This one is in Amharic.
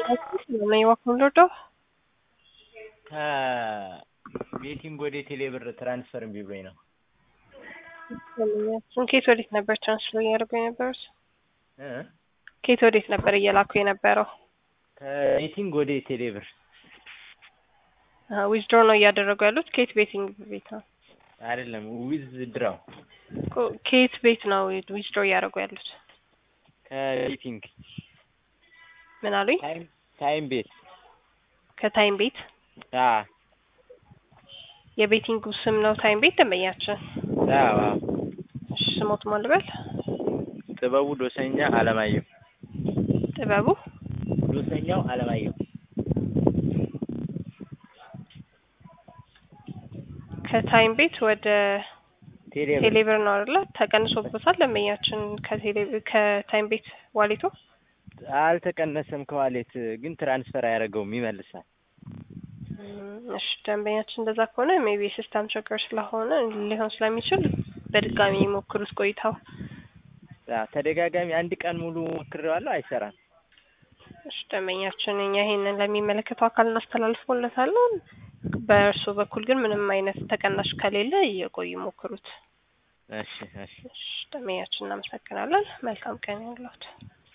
ነው የዋክምሎደው ከቤቲንግ ወደ ቴሌብር ትራንስፈር እምቢ ብሎኝ ነው። ኬት ወዴት ነበር ትራንስፈር እያደረጉ የነበሩት? እ ኬት ወዴት ነበር እየላኩ የነበረው? ከቤቲንግ ወደ ቴሌብር ዊዝድሮ ነው እያደረጉ ያሉት? ኬት ቤቲንግ ቤት ነው? አይደለም ዊዝ ድራው ኬት ቤት ነው ዊዝድሮ እያደረጉ ያሉት? ከቤቲንግ ምን አሉኝ? ታይም ታይም ቤት ከታይም ቤት አ የቤቲንጉ ስም ነው ታይም ቤት ደንበኛችን። አዎ አዎ። እሺ ስሞት ማን ልበል? ጥበቡ ዶሰኛ አለማየሁ ጥበቡ ዶሰኛው አለማየሁ ከታይም ቤት ወደ ቴሌብር ቴሌብር ነው አይደለ? ተቀንሶበታል ደንበኛችን ከቴሌ ከታይም ቤት ዋሌቶ አልተቀነሰም ከዋሌት ግን ትራንስፈር አያደርገውም ይመልሳል። እሺ ደንበኛችን እንደዛ ከሆነ ሜቢ ሲስተም ችግር ስለሆነ ሊሆን ስለሚችል በድጋሚ ሞክሩት ቆይተው። አ ተደጋጋሚ አንድ ቀን ሙሉ ሞክሬዋለሁ አይሰራም። እሺ ደንበኛችን እኛ ይሄንን ለሚመለከተው አካል እናስተላልፎለታለን። በእርሱ በኩል ግን ምንም አይነት ተቀናሽ ከሌለ እየቆዩ ሞክሩት። እሺ እሺ እሺ ደንበኛችን እናመሰግናለን። መልካም ቀን ያለት